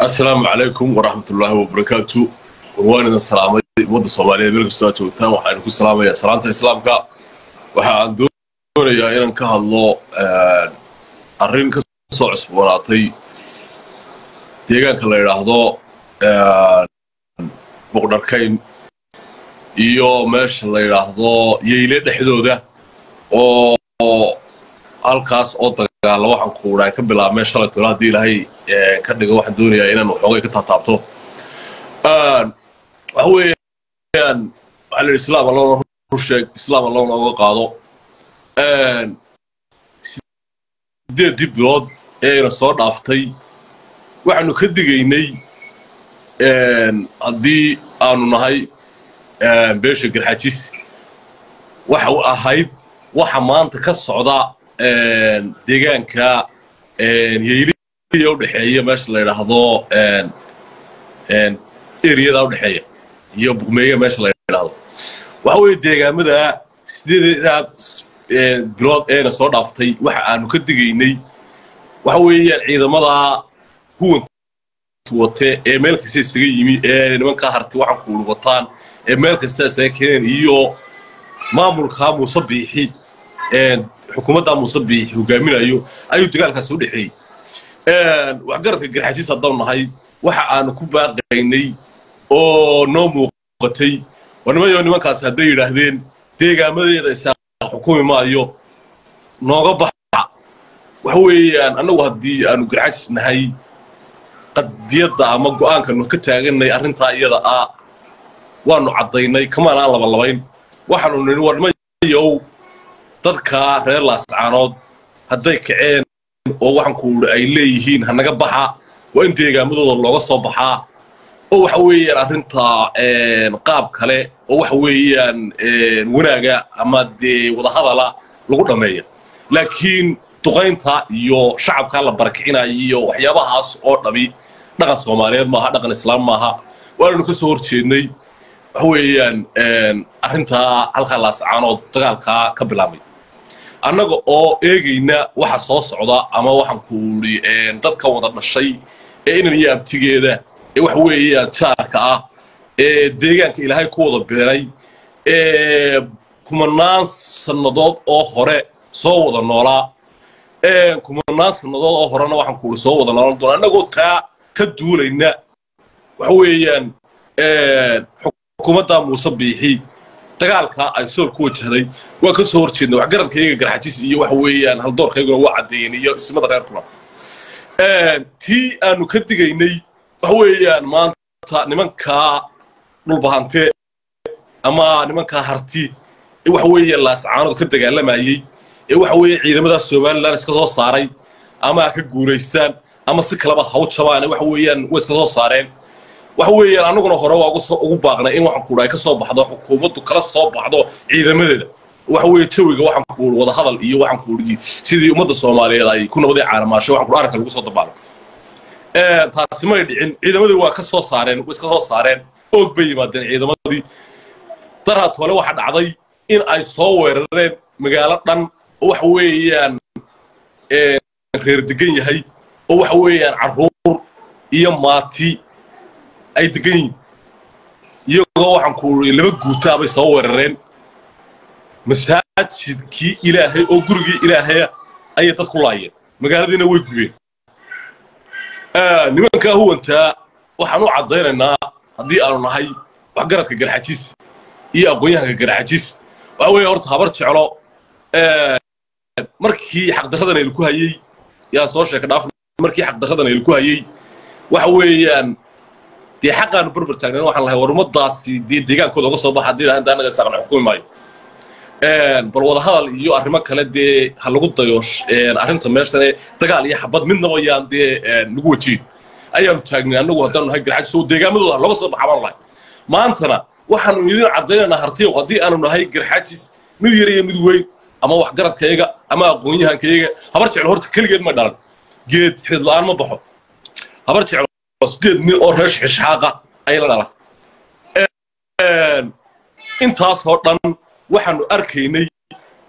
asalaamu calaykum waraxmat ullaahi wabarakaatu waan idin salaamay ummadda soomaaliyeed meel kastoo aad joogtaan waxaan ku salaamayaa salaanta islaamka waxa aan doonayaa inaan ka hadlo arrin ka soo cusboonaatay deegaanka la yidhaahdo boqdharkayn iyo meesha la yidhaahdo yeyle dhexdooda oo halkaas oo dagaalla waxaan kuudhaa ka bilaabmeen shalay tolo haddii ilaahay ka dhigo waxaan doonayaa inaan waxoogay ka taataabto waxa weeyaan waxaa la yidhi islaam allona rusheeg islaam allona uga qaado sideeddii bilood ee ayna soo dhaaftay waxaanu ka digaynay haddii aanu nahay beesha garxajis waxa u ahayd waxa maanta ka socda deegaanka yeyliya udhexeeya meesha la yidhaahdo eriyada udhexeeya iyo bugmeeya meesha la yidhaahdo waxa weeye deegaamada sideedaa bilood eena soo dhaaftay waxa aanu ka digaynay waxa weeyaan ciidamada huwanka wate ee meel kasta isaga yimi ee nimankaa harti waxaan kuulu wataan ee meel kasta isaga keeneen iyo maamulkaa muuse biixi xukuumaddaa muuse biixi hogaaminayo ayuu dagaalkaasi u dhexeeyey waxgaradka garxasiis haddaan nahay waxa aanu ku baaqaynay oo noo muuqatay war nimayo nimankaasi hadday yidhaahdeen deegaamadeeda isaaq xukumi maayo nooga baxa waxa weeyaan annagu haddii aanu garxajis nahay qadiyadda ama go'aankanu ka taaganay arrintaa iyada ah waanu caddaynay kamaan aan labalabayn waxaanu nidhi war nimayow dadka reer laascaanood hadday kaceen oo waxaan kuuhi ay leeyihiin hanaga baxa waa in deegaamadooda looga soo baxaa oo waxa weeyaan arrintaa qaab kale oo waxa weeyaan wanaaga ama dee wadahadala lagu dhammeeya laakiin duqaynta iyo shacabkaa la barakicinayo iyo waxyaabahaas oo dhami dhaqan soomaaliyeed maaha dhaqan islaam maaha waananu ka soo hor jeednay waxa weeyaan arrintaa halkaa laascaanood dagaalkaa ka bilaabmay annaga oo eegayna waxa soo socda ama waxaan kuuhi dadka wada dhashay ee inan iyo abtigeeda ee waxa weeyaan jaarka ah ee deegaanka ilaahay ku wada beeray ee kumanaan sannadood oo hore soo wada noolaa kumanaan sannadood oo horena waxaan kuuhi soo wada noolan doona annagoo taa ka duulayna waxa weeyaan xukuumadda muuse biixi dagaalka ay sool ku wajahday waa ka soo hor jeedna waxgaradkayga garxajis iyo waxa weeyaan haldoorkayguna waa caddeeyeen iyo ismada reerkuna tii aanu ka digaynay waxa weeyaan maanta nimankaa dhulbahante ama nimankaa harti ee waxa weeyaan laascaanood ka dagaalamayey ee waxa weeye ciidamada somalilan iska soo saaray ama ha ka guulaystaan ama si kaleba ha u jabaane waxa weeyaan way iska soo saareen waxa weeyaan annaguna hore waa ugu baaqnay in waxaan kuuhi ay ka soo baxdo xukuumaddu kala soo baxdo ciidamadeeda waxa weeye jawiga waxaan kuuhi wadahadal iyo waxaan kuuhi sidii ummadda soomaaliyeed ay ku nabadii caanamaashay waxaan kuuhi arrinka lagu soo dabaalo taasi may dhicin ciidamadii waa ka soo saareen way iska soo saareen oog bay yimaadeen ciidamadii daraad hore waxa dhacday in ay soo weerareen magaalo dhan oo waxa weeyaan reer degan yahay oo waxa weeyaan carruur iyo maati ay degan yihin iyagoo waxaan kuuhi laba guutaa bay soo weerareen masaajidkii ilaahay oo gurigii ilaahaya ayay dad ku laayeen magaaladiina way gubeen nimankaa huwantaa waxaan u caddaynaynaa haddii aanu nahay waxgaradka garxajis iyo aqoon-yahanka garxajis waxa weeye horta habar jeclo markii xaqdarradan aynu ku hayey yaa soo sheeka dhaaf markii xaqdarradan aynu ku hayey waxa weeyaan dee xaqaanu berber taagnayn waxaan lahay war ummadaasi dee deegaankooda uga soo baxa haddii inta annaga isaaqna xukumi maayo bal wadahadal iyo arrimo kale dee ha lagu dayo arrinta meeshane dagaal iyo xabad midnaba yaan dee lagu wajiin ayaanu taagnay annagu haddaanu nahay garxajis oo deegaamadooda looga soo baxa baan lahay maantana waxaanu idin caddaynaynaa hartiyow haddii aanu nahay garxajis mid yar iyo mid weyn ama waxgaradkayaga ama aqoon-yahankayaga habar jeclo horta keligeed ma dhalan geed xidid la'aan ma baxo habar jeclo sideed nin oo reer shixishaaqa ayay la dhalatay intaasoo dhan waxaanu arkaynay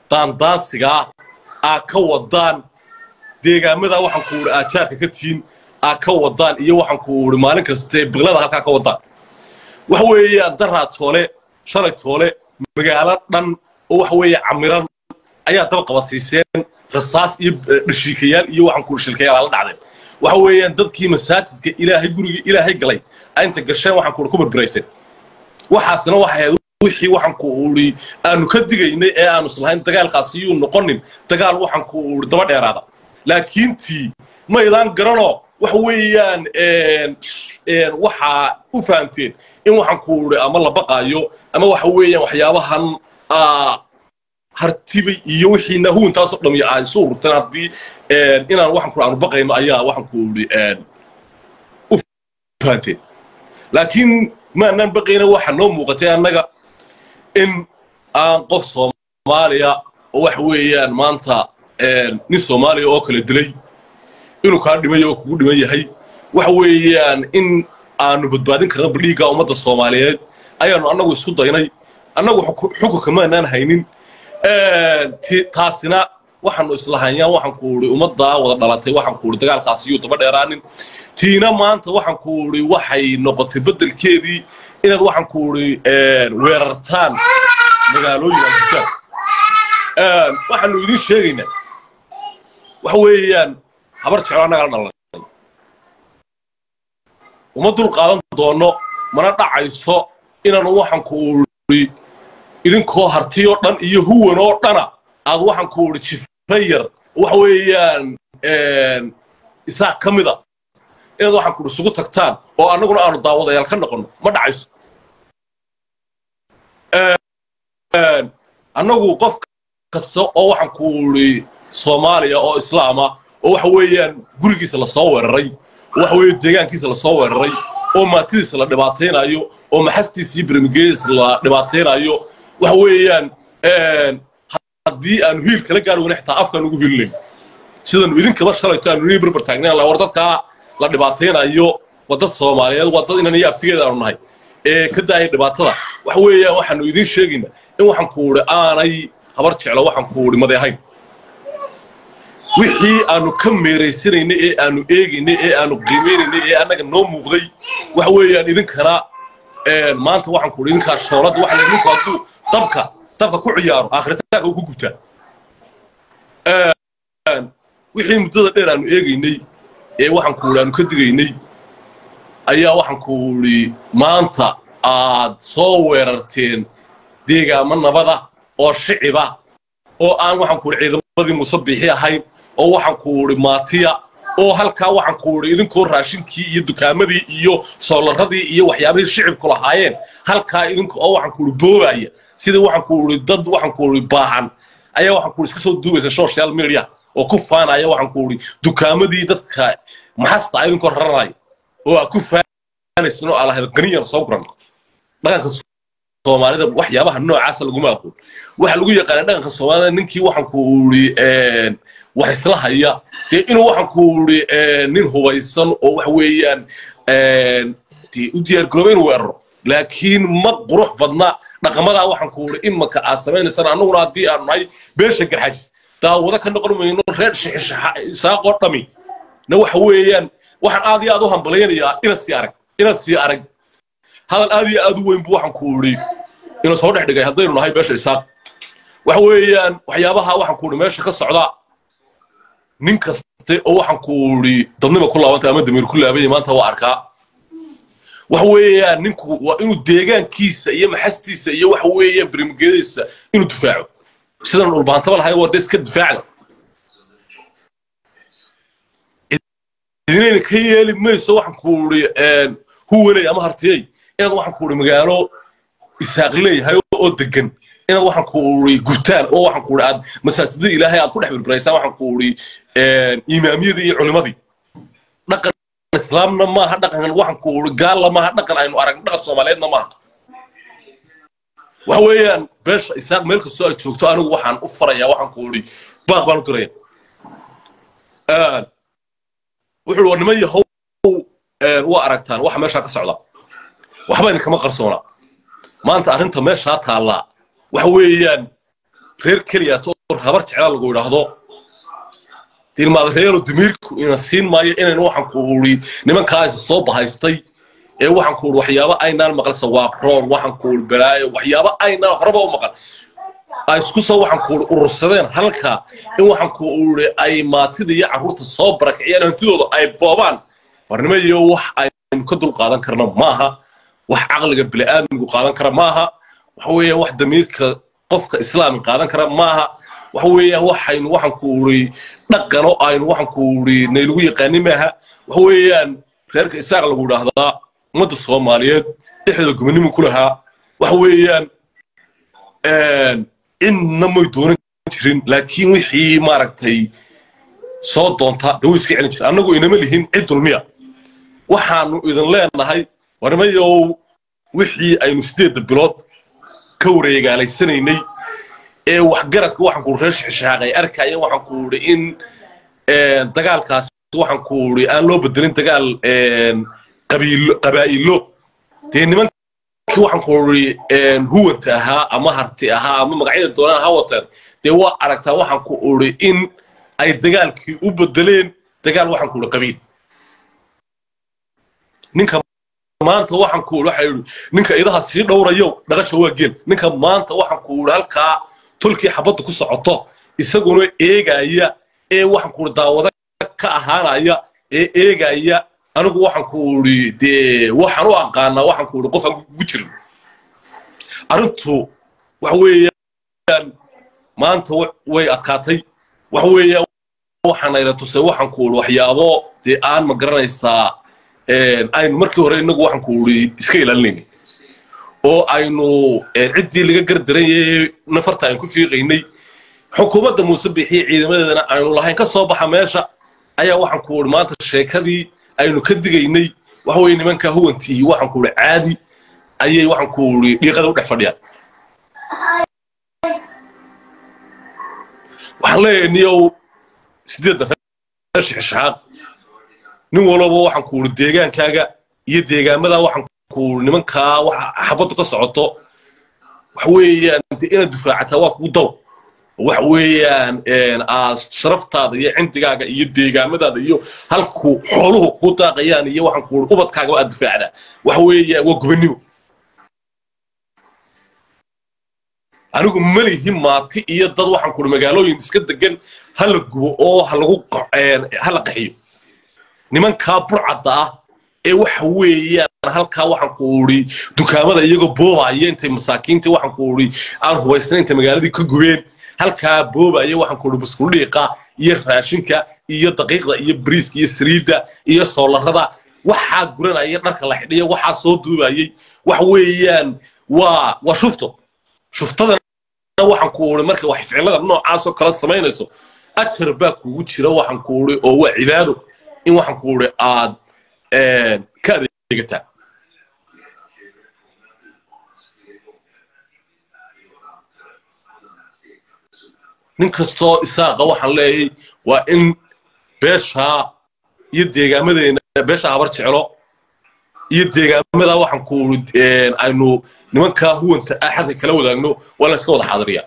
daandaansigaa aa ka wadaan deegaamada waxaan ku wuri aajaarka ka tihiin aa ka wadaan iyo waxaan ku uri maalin kaste biqlada halkaa ka wadaan waxa weeyaan daraa toole shalay toole magaalo dhan oo waxa weeye camiran ayaa daba qabadsiiseen rasaas iyo dhashiikayaal iyo waxaan ku shilkayaal la dhacdeen waxa weeyaan dadkii masaajidka ilaahay gurigii ilaahay galay inta gasheen waxaan ku ku barbarayseen waxaasna waxay ahayd wixii waxaan ku uri aanu ka digaynay ee aanu islahayn dagaalkaasi yuu noqonin dagaal waxaan ku uri daba dheeraada laakiin tii maydaan garanoo waxa weeyaan waxaa u fahamteen in waxaan ku uri ama la baqaayo ama waxa weeyaan waxyaabahan hartibay iyo wixii nahuuntaasoo dhami ay isu ururteen haddii inaan waxaan ku aanu baqayno ayaa waxaan ku uri u fahamteen laakiin maanaan baqayna waxa noo muuqatay annaga in aan qof soomaaliya oo waxa weeyaan maanta nin soomaaliya oo kala dilay inuu kaa dhimay oo kugu dhiman yahay waxa weeyaan in aanu badbaadin karna badhiigga ummadda soomaaliyeed ayaanu annagu isku daynay annagu xukunka maanaan haynin taasina waxaanu islahayaan waxaan ku uri ummaddaa wada dhalatay waxaan ku uri dagaalkaasi yuu daba dheeraanin tiina maanta waxaan ku uri waxay noqotay beddelkeedii inaad waxaan ku uri weerartaan magaalooyin agutaan waxaanu idin sheegaynaa waxa weeyaan habar jeclo annaga la dhalanay uma dul qaadan doono mana dhacayso inaanu waxaan ku uri idinkoo hartiyoo dhan iyo huwan oo dhana aad waxaan ku uri jifayar waxa weeyaan isaaq ka mida inaad waxaan ku uri isugu tagtaan oo annaguna aanu daawadayaal ka noqonno ma dhacayso annagu qof kasta oo waxaan ku uri soomaaliya oo islaama oo waxa weeyaan gurigiisa lasoo weeraray oo waxa weeye deegaankiisa lasoo weeraray oo maatidiisa la dhibaataynayo oo maxastiisa iyo bermigeediisa la dhibaataynayo waxa weeyaan haddii aanu hiil kala gaar weyna xitaa afkaan ugu hiilinayn sidanu idinkaba shalayto aanu nii barbar taagnayn war dadkaa la dhibaataynayo waa dad soomaaliyeed waa dad inan iyo abtigeeda aanu nahay ee ka daaya dhibaatada waxa weeyaan waxaanu idiin sheegaynaa in waxaan ku uri aanay habar jeclo waxaan ku uri made ahayn wixii aanu ka meeraysanaynay ee aanu eegaynay ee aanu qiimeynaynay ee annaga noo muuqday waxa weeyaan idinkana maanta waxaan ku uri idinkaa shoolada waxa ninku hadduu dabka dabka ku ciyaaro aakhiritaanka uu ku gubtaa wixii muddada dheer aanu eegaynay ee waxaan ku uri aanu ka digaynay ayaa waxaan ku uri maanta aad soo weerarteen deegaamo nabada oo shiciba oo aan waxaan ku uri ciidamadii musabbixi ahayn oo waxaan ku uri maatiya oo halkaa waxaan ku uri idinkoo raashinkii iyo dukaamadii iyo soolaradii iyo waxyaabihii shicibku lahaayeen halkaa idinka oo waxaan ku uri boobaya sidii waxaan ku uri dad waxaan ku uri baahan ayaa waxaan ku uri iska soo duubaysa social media oo ku faanaya waxaan ku uri dukaamadii dadka maxasta idinkoo raranaya oo aad ku faanaysan oo alahayd qaniyan soo guran dhaqanka soomaalida waxyaabaha noocaasa laguma aqoon waxaa lagu yaqaana dhaqanka soomaalida ninkii waxaan ku uri wax isla haya dee inuu waxaan ku uri nin hubaysan oo waxa weeyaan u diyaargarooba inuu weeraro laakiin ma qurux badna dhaqamadaa waxaan ku uri imaka aad samaynaysana annaguna haddii aanu nahay beesha garxajis daawado ka noqon mayno reer isaaqoo dhami na waxa weeyaan waxaan aad iyo aad u hambalaynayaa ina sii arag ina sii arag hadal aad iyo aad u weyn bu waxaan ku uri ina soo dhex dhigay haddaynu nahay beesha isaaq waxa weeyaan waxyaabaha waxaan ku uri meesha ka socda nin kaste oo waxaan ku uri dadnima ku laabantay ama damiir ku laabanya maanta waa arkaa waxa weeyaan ninku waa inuu deegaankiisa iyo maxastiisa iyo waxa weeyaan bermgeediisa inuu difaaco sidan dhulbaantaba lahay waa de iska difaacda idinayna ka yeeli mayso waxaan ku uri huwaney ama hartiyey inaad waxaan ku uri magaalo isaaq leeyahay oo degan inaad waxaan ku uri gutaan oo waxaan ku uri aad masaajidada ilaahay aad ku dhex birbiraysaan waxaan ku uri imaamiyadii iyo culimadii dhaqan islaamna maaha dhaqan waxaan ku uri gaalna maaha dhaqan aynu aragno dhaqan soomaaliyeedna maaha waxa weeyaan beesha isaaq meel kastoo aad joogto anigu waxaan u farayaa waxaan ku uri baaq baan u diraya wuxuu war niman yahow waa aragtaan waxa meeshaa ka socda waxba idinkama qarsoona maanta arrinta meeshaa taallaa waxa weeyaan reer keliya toor habar jeclaa lagu idhaahdo tilmaadareelo damiirku ina siin maayo inaynu waxaan ku uri nimankaasi soo bahaystay ee waxaan ku uri waxyaabo aynaan maqal sawaaqroon waxaan ku uri balaayo waxyaabo aynaan horeba u maqal ay isku soo waxaan ku uri urursadeen halka in waxaan ku uri ay maatida iyo carruurta soo barakiciyaan hantidooda ay boobaan warnimo iyo wax aynu ka dul qaadan karna maaha wax caqliga bini'aadmigu qaadan kara maaha waxa weeyaan wax damiirka qofka islaami qaadan kara maaha waxa weeyaan waxaynu waxaan ku uri dhaqano aynu waxaan ku uri naylagu yaqaanin maaha waxa weeyaan reerka isaaq lagu idhaahdaa ummadda soomaaliyeed dhexdooda gobonimo ku lahaa waxa weeyaan inna may doonan jirin laakiin wixii maaragtay soo doonta dee way iska celin jirta annagu inama lihin cid dulmiya waxaanu idin leenahay warmayow wixii aynu sideedda bilood ka wareegaalaysanaynay ee waxgaradka waxaan ku reer shixshaaqay arkaya waxaan ku uri in dagaalkaas waxaan ku uri aan loo bedelin dagaal qabaa'ilo dee nimankii waxaan ku uri huwanta ahaa ama harti ahaa ama magacyada doonaan ha wateen dee waa aragtaa waxaan ku uri in ay dagaalkii u bedeleen dagaal waxaan ku uri qabiil ninka maanta waxaan ku uri waxa yidhi ninka idaha sii dhowrayo dhaqasha waa geel ninka maanta waxaan ku uri halkaa tolkii xabadda ku socoto isaguna eegaya ee waxaan ku uri daawada ka ahaanaya ee eegaya anigu waxaan ku uri dee waxaan u aqaanaa waxaan ku uri qof aan ugu jirin arrintu waxa weeyaan maanta way adkaatay waxa weeyaan waxaanayla tusay waxaan ku uri waxyaabo dee aan ma garanaysaa aynu markii hore inagu waxaan ku uri iska ilaalinayna oo aynu ciddii laga gardarayay nafarta aynu ku fiiqaynay xukuumadda muuse bixiye ciidamadeedana aynu lahayn ka soo baxa meesha ayaa waxaan ku uri maanta sheekadii aynu ka digaynay waxa weye nimankaa huwantii waxaan ku uri caadi ayay waxaan ku uri dhiiqada u dhex fadhiyaan waxaan leeyahay niyow sideedda reer shixshaaq nin walaba waxaan ku uri deegaankaaga iyo deegaamada waxaan ku uri nimankaa wax xabaddu ka socoto waxa weeyaan dee inaad difaacataa waa kugu daw waxa weeyaan aad sharaftaada iyo cindigaaga iyo deegaamadaada iyo halku xooluhu ku daaqayaan iyo waxaan ku uri ubadkaagaba aad difaacdaa waxa weeyaan waa gubannimo anigu malihi maati iyo dad waxaan ku uri magaalooyin iska degan hala gubo oo halagu hala qaxiyo nimankaa burcadda ah ee waxa weeyaan halkaa waxaan ku uri dukaamada iyagoo boobaya intay masaakiintii waxaan ku uri aan hubaysnayn intay magaaladii ka gubeen halkaa boobaya waxaan ku uri buskudhiiqa iyo raashinka iyo daqiiqda iyo bariiska iyo saliidda iyo soolarada waxaa guranaya dharka la xidhiya waxaa soo duubayay waxa weeyaan waa waa shufto shuftadana waxaan ku uri marka wax ficilada noocaasoo kala samaynayso ajar baa kugu jira waxaan ku uri oo waa cibaado in waxaan ku uri aad ka adeegataa nin kastoo isaaqa waxaan leeyahay waa in beeshaa iyo deegaamadeena beesha habar jeclo iyo deegaamada waxaan ku uri aynu nimankaa huwanta ah xadka kala wadaagno waa la iska wada xaadiriyaa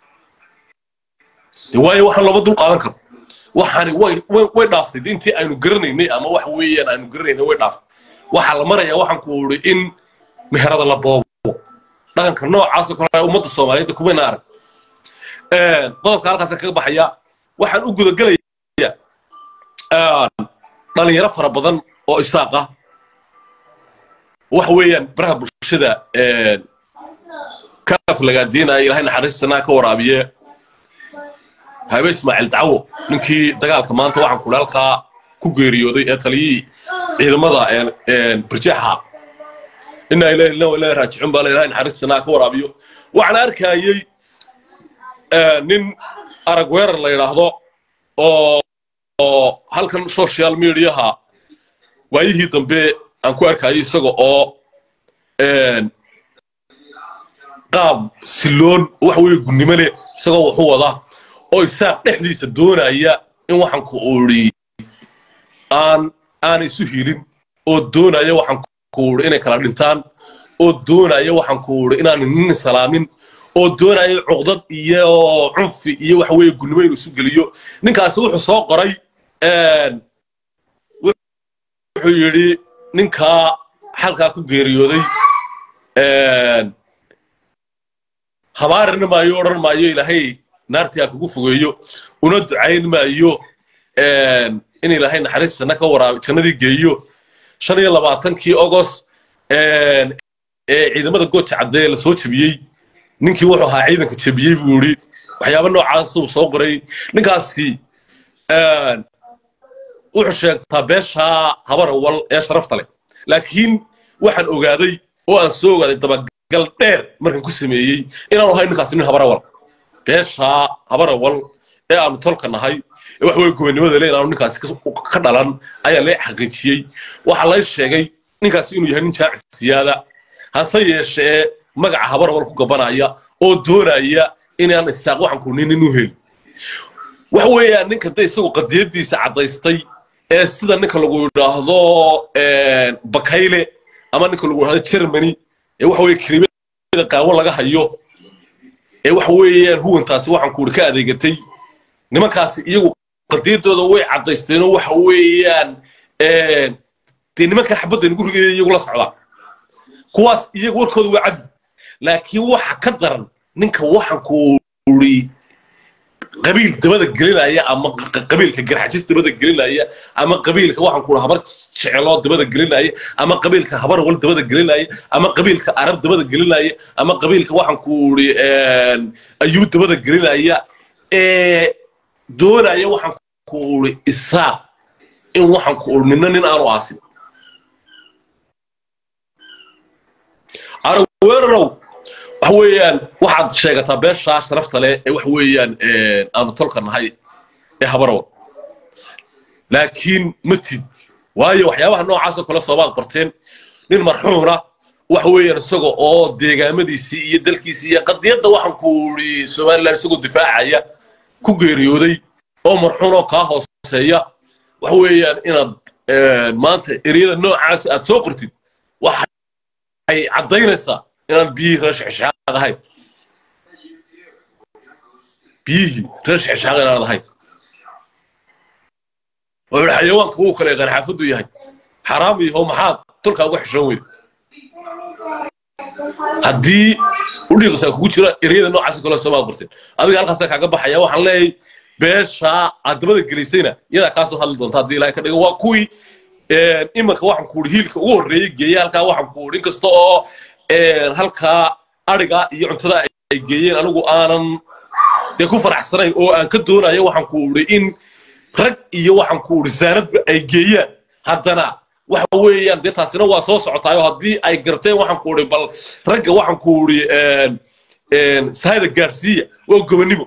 waayo waxaan looma dul qaadan karo waxaani way way dhaaftay intii aynu garanaynay ama waxa weeyaan aynu garanaynay way dhaaftay waxaa la marayaa waxaan ku uri in meherada la boobo dhaqanka noocaasoo kale ummadda soomaaliyeed kumayna arag qodobka halkaasa kaga baxaya waxaan u gudagelayaa dhalinyaro fara badan oo isaaq ah waxa weeyaan baraha bulshada kaaf lagaadiinaya ilahay naxariistanaa ka waraabiye habe ismaaciil dacwo ninkii dagaalka maanta waxaan kula halkaa ku geeriyooday ee taliyihii ciidamada birjaxa inaa ilahi ilaa ilaahi raajicun baa ilahay naxariistanaa ka waraabiyo waxaan arkayey nin arag weerar la yidhaahdo oo halkan social mediaha waayihii dambe aan ku arkayay isaga oo qaab siloon waxa weeye gunnimo leh isagoo wuxu wadaa oo isaaq dhexdiisa doonaya in waxaan ku uri aan aanay isu hiilin oo doonaya waxaan ku uri inay kala dhintaan oo doonaya waxaan ku uri inaan nin salaamin oo doonaya cuqdad iyo cunfi iyo waxa weeye gulnimo inuu isu geliyo ninkaasi wuxuu soo qoray wuxuu yidhi ninkaa xalkaa ku geeriyooday habaarina maayo odhan maayo ilaahay naartii ha kugu fogeeyo una ducayn maayo in ilaahay naxariis janno ka waraab jannadii geeyo shan iyo labaatankii ogos ee ciidamada gooja caddee la soo jebiyey ninkii wuxuu ahaa ciidanka jebiyey buu yidhi waxyaaba noocaas uu soo qoray ninkaasi wuxuu sheegtaa beeshaa habarawal ee sharafta leh laakiin waxaan ogaaday oo aan soo ogaaday dabagal dheer markan ku sameeyey inaanu ahay ninkaasi nin habarawal beeshaa habarawal ee aanu tolka nahay ee wax weye gobonnimada le inaanu ninkaasi ka dhalan ayaa lee xaqiijiyey waxaa lay sheegay ninkaasi inuu yahay nin jaacisiyaada hase yeeshee magaca habarawal ku gabanaya oo doonaya inaan istaaq waxaan ku nin inu heli waxa weeyaan ninka de isagu qadiyadiisa caddaystay ee sida ninka lagu yidhaahdo bakayle ama ninka lagu yidhahdo germany ee waxa weye krimada qaawan laga hayo ee waxa weeyaan huwantaasi waxaan kuuri ka adeegatay nimankaasi iyagu qadiyadooda way caddaysteenoo waxa weeyaan dee nimankan xabadda nagu rigaya iyagu la socdaan kuwaas iyagu warkooda waa cadi laakiin waxa ka daran ninka waxaan kuuri qabiil dabada gelinaya ama qabiilka garxajis dabada gelinaya ama qabiilka waxaan kuuri habar jecelo dabada gelinaya ama qabiilka habar wal dabada gelinaya ama qabiilka arab dabada gelinaya ama qabiilka waxaan kuuri ayuu dabada gelinaya ee doonaya waxaan kuuri isaa in waxaan kuuri nina nin aanu aasin araweerarow waxa weeyaan waxaad sheegataa beeshaa sharafta leh ee waxa weeyaan aanu tolka nahay ee habarawal laakiin ma tid waayo waxyaabaha noocaasoo kale soomaad qorteen nin marxuuna waxa weeyaan isaga oo deegaamadiisii iyo dalkiisii iyo qadiyadda waxaan ku uri somaliland isagoo difaacaya ku geeriyooday oo marxuun oo kaa hooseeya waxa weeyaan inaad maanta ereyada noocaas aad soo qortid waxay caddaynaysaa inaad biyihii reer shexshaaq ahayd biyihii reer shexshaaq inaad ahayd wuxuu yidhi xayawaanka wuu kale yaqaan xaafaddu yahay xaraam yahow maxaad tolkaa uga xishoon weyda haddii udhiiqisaa kugu jira ereyada noocaas kale soomaad qorteen adiga halkaasaa kaaga baxaya waxaan leeyahay beeshaa aad dabada gelaysayna iyadaa kaasoo hadli doonta haddii ilaahay ka dhigo waa kuwii imanka waxaan ku uri hiilka ugu horreeyey geeye halkaa waxaan ku uri inkasta oo halkaa ariga iyo cuntada ay geeyeen anigu aanan dee ku faraxsanayn oo aan ka doonayo waxaan ku uri in rag iyo waxaan ku uri saanadba ay geeyaan haddana waxa weeyaan dee taasina waa soo socotaayo haddii ay garteen waxaan ku uri bal ragga waxaan ku uri sahayda gaarsiiya waa gobonnimo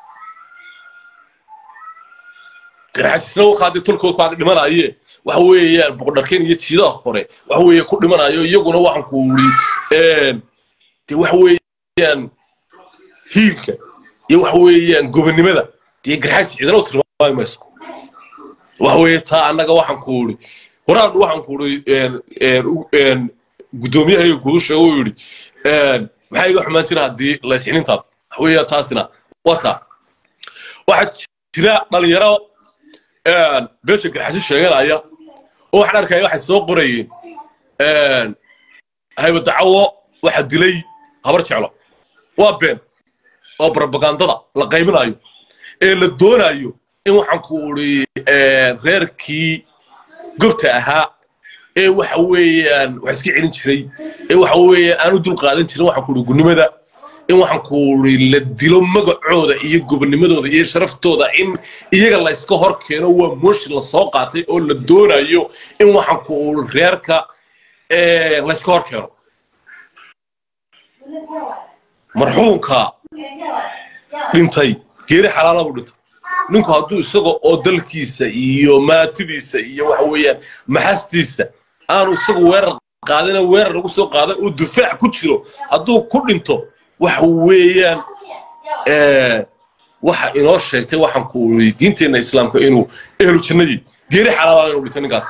garxajisna wakaadii tolkood kaaga dhimanaye waxa weeyaan boqodharkeen iyo jiidaha hore waxa weeye ku dhimanayo iyaguna waxaan ku uri dee waxa weeyaan hiilka iyo waxa weeyaan gobonnimada dee garxajis cidina u tilmaami mayso waxa weeye taa annaga waxaan ku uri horaan waxaan ku uri guddoomiyaha gudu sheego uu yidhi maxaa iga xumaan jira haddii laysxinintaada waxa weeya taasina waa taa waxaa jira dhalinyaro beesha garxajis sheeganaya oo waxaan arkaya waxay soo qorayeen haybadacawo waxa dilay habar jeclo waa been oo barabagandada la qaybinayo ee la doonayo in waxaan ku uri reerkii gobta ahaa ee waxa weeyaan wax iska celin jiray ee waxa weeyaan aan u dul qaadan jirin waxaan ku uri gunnimada in waxaan ku uri la dilo magacooda iyo gobonnimadooda iyo sharaftooda in iyaga la iska hor keeno waa mooshin la soo qaatay oo la doonayo in waxaan ku uri reerka la iska hor keeno marxuumka dhintay geeri xalaala buu dhintay ninku hadduu isaga oo dalkiisa iyo maatidiisa iyo waxa weeyaan maxastiisa aanu isagu weerar qaadina weerar lagu soo qaadan oo dufaac ku jiro hadduu ku dhinto waxa weeyaan waxa inoo sheegtay waxaan ku uri diinteenna islaamka inuu ehlu jannadii geeri xalaala inuu dhintay ninkaas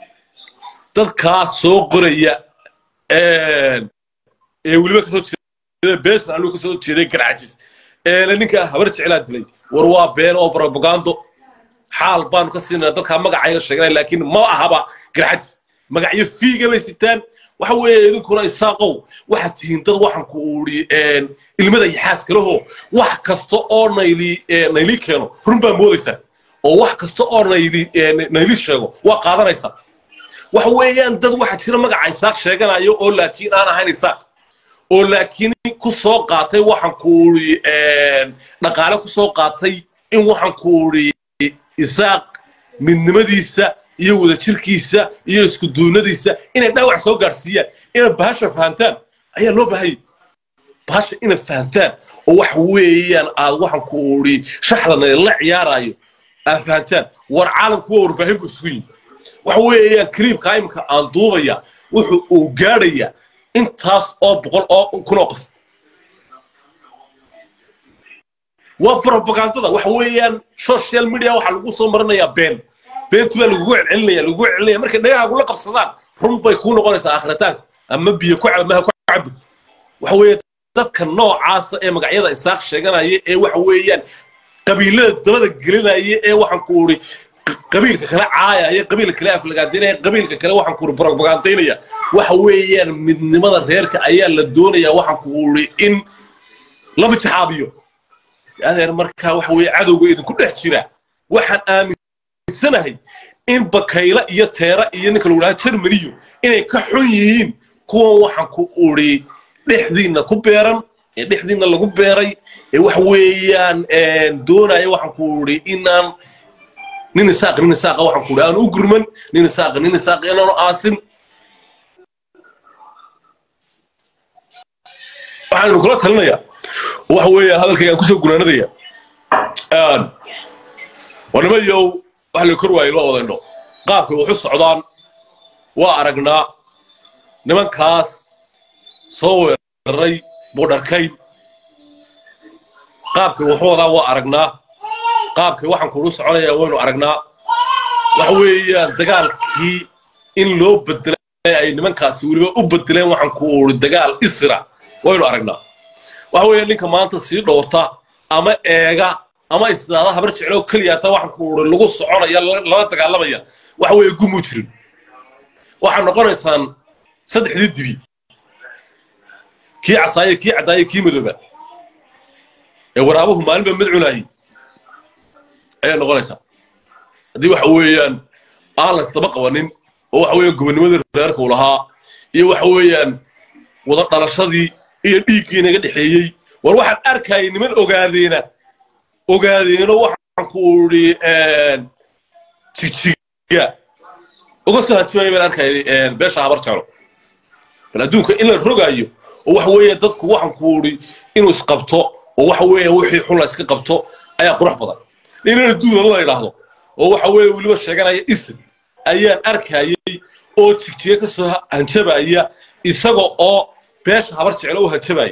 dadkaa soo qoraya ee weliba kasoo jeeda beeshan anuu kasoo jeeday garcajis eele ninka habar jeclaa dilay war waa been oo propagando xaal baanu ka siinaa dadkaa magacayaga sheeganaya laakiin ma ahaba garcajis magacyo fiiga bay sitaan waxa weeye idinkuna isaaqow waxaad tihiin dad waxaan ku uri ilmada iyo xaaskalaho wax kasta oo nayli nayli keeno run baa moodaysaa oo wax kasta oo nayli nayli sheego waa qaadanaysaa waxa weeyaan dad waxa jira magaca isaaq sheeganayo oo laakiin aan ahayn isaaq oo laakiin ku soo qaatay waxaan ku uri dhaqaale ku soo qaatay in waxaan ku uri isaaq midnimadiisa iyo wadajirkiisa iyo isku duunadiisa inay dhaawac soo gaadhsiiyaan inay bahasha fahantaan ayaa loo baahayay bahasha inay fahantaan oo waxa weeyaan aad waxaan ku uri shaxdana la ciyaarayo aad fahantaan war caalamku waa warbaahin buu isugu yimi waxa weeyaan kaliibka imika aan duubaya wuxuu uu gaadhaya intaas oo boqol oo kun oo qof waa propagandada waxa weeyaan social media waxaa lagu soo marinayaa been beentu baa lagugu celcelinaya lagugu celcelinaya markay dhagahaagu la qabsadaan run bay kuu noqonaysaa aakhiritaanka ama biyo ku cab maha ku cabi waxa weeye dadka noocaasa ee magacyada isaaq sheeganaya ee waxa weeyaan qabiilada dabada gelinaya ee waxaan ku uri qabiilka kale caayaya qabiilka kale aflagaadaynaya qabiilka kale waxaan ku uri propagandaynaya waxa weeyaan midnimada reerka ayaa la doonaya waxaan ku uri in laba jaxaabiyo adeer markaa waxa weeye cadowga idinku dhex jira waxaan aaminsanahay in bakayla iyo teera iyo ninka lagu dhaha jermaniyo inay ka xun yihiin kuwan waxaan ku uri dhexdiinna ku beeran ee dhexdiinna lagu beeray ee waxa weeyaan doonaya waxaan ku uri inaan nin isaaq nin isaaqa waxaan ku uri aan u gurman nin isaaq nin isaaq inaanu aasin waxaanu kula talinayaa waxa weeyaan hadalkayga aan kusoo gunaanadaya warnimayow wax la kor waayo loo wadayno qaabkay waxu socdaan waa aragnaa nimankaas soo weeraray buudharkayn qaabkay waxu wadaan waa aragnaa qaabkay waxaan kuugu soconaya waynu aragnaa waxa weeyaan dagaalkii in loo bedelay ay nimankaasi weliba u bedeleen waxaan ku uri dagaal isra waynu aragnaa waxa weeye ninka maanta sii dhowrta ama eega ama isdaada habar jecloo keliyaata waxaan ku uri lagu soconaya lala dagaalamaya waxa weeye gumuu jirin waxaad noqonaysaan saddexdii dibi kii casaaye kii caddaaye kii madooba ee waraabuhu maalinba mid cunaayey ayaa noqonaysaa haddii waxa weeyaan aan laysdaba qabanin oo waxa weeyaan gobonnimadii reerka uu lahaa iyo waxa weeyaan wada dhalashadii iyo dhiiggii naga dhexeeyey war waxaan arkayay niman ogaadeena ogaadeeno waxaan ku uri jigjiga uga soo hanjimaya baan arkayay beesha habar jeclo bal adduunka in la rogaayo oo waxa weeye dadku waxaan ku uri inuu isqabto oo waxa weeye wixii xun la iska qabto ayaa qurux badan inana duuna la yidhaahdo oo waxa weeye weliba sheeganaya isim ayaan arkayay oo jigjiga ka soo hanjabaya isaga oo beesha habar jeclo u hanjabaya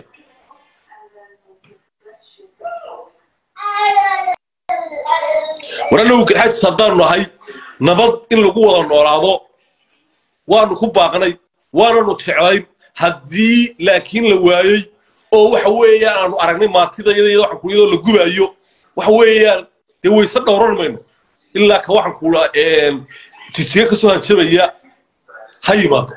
war annagu garxajis haddaanu nahay nabad in lagu wada noolaado waanu ku baaqnay waananu jeclayn haddii laakiin la waayey oo waxa weeyaan aanu aragnay maatidayada iyo waxaan kuyadoo la gubaayo waxa weeyaan dee wayse dhowran mayno ilaa ka waxaan kuula jijiga ka soo hanjabaya ha yimaado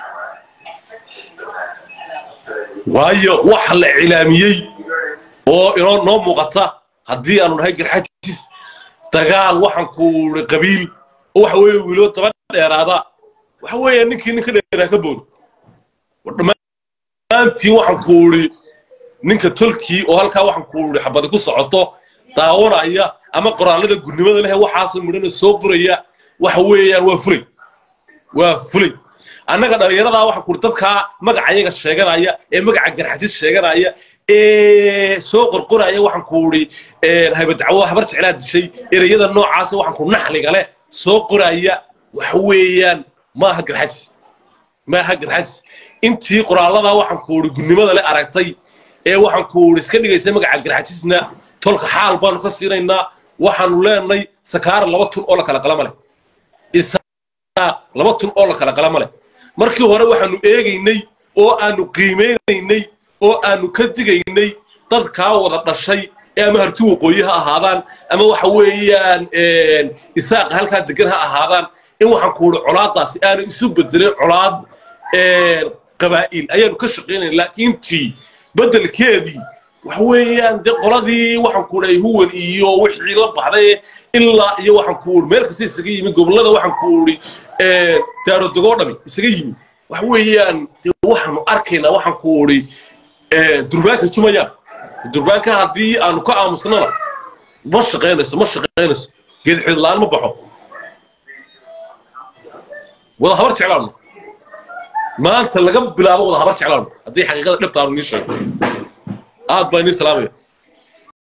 waayo waxa la cilaamiyey oo inoo noo muuqata haddii aanu nahay garxajis dagaal waxaan kuuri qabiil oo waxa weeye wiilo daba dheeraada waxa weeye ninkii ninka dheeraa ka boodo dhammaantiin waxaan kuuri ninka tolkii oo halkaa waxaan kuuri xabadi ku socoto daawanaya ama qoraallada gudnimada leh waxaasoo midhana soo qoraya waxa weeyaan waa fulay waa fulay annaga dhallinyaradaa waxaan kuuri dadkaa magacayaga sheeganaya ee magaca garxajis sheeganaya ee soo qorqoraya waxaan kuuri haybadacwo habar jeclaa dishay ereyada noocaasa waxaan ku naxliga leh soo qoraya waxa weeyaan maaha garxajis maaha garxajis intii qoraalladaa waxaan kuuri gudnimada le aragtay ee waxaan kuuri iska dhigaysa magaca garxajisna tolka xaal baanu ka siinaynaa waxaanu leenay sakaara laba tun oo la kala qalama leh isaaq laba tun oo la kala qalama leh markii hore waxaanu eegaynay oo aanu qiimeynaynay oo aanu ka digaynay dadkaa wada dhashay ee ama harti waqooyi ha ahaadaan ama waxa weeyaan isaaqa halkaa degan ha ahaadaan in waxaan ku uri colaadaasi aanu isu bedelin colaad qabaa'il ayaanu ka shaqaynayna laakiin tii beddelkeedii waxa weeyaan dee qoladii waxaan ku uri huwan iyo wixii la baxday ilaa iyo waxaan ku uri meel kasta isaga yimi gobollada waxaan ku uri daarodogoo dhami isaga yimi waxa weeyaan dee waxaanu arkaynaa waxaan ku uri durbaanka tumayaan durbaanka haddii aanu ka aamusnana ma shaqaynayso ma shaqaynayso geed xidlaan ma baxo wada habar jeclaano maanta laga bilaabo wada habar jeclaano haddii xaqiiqada dhibta aanu nii sheego aad baa inii salaamaya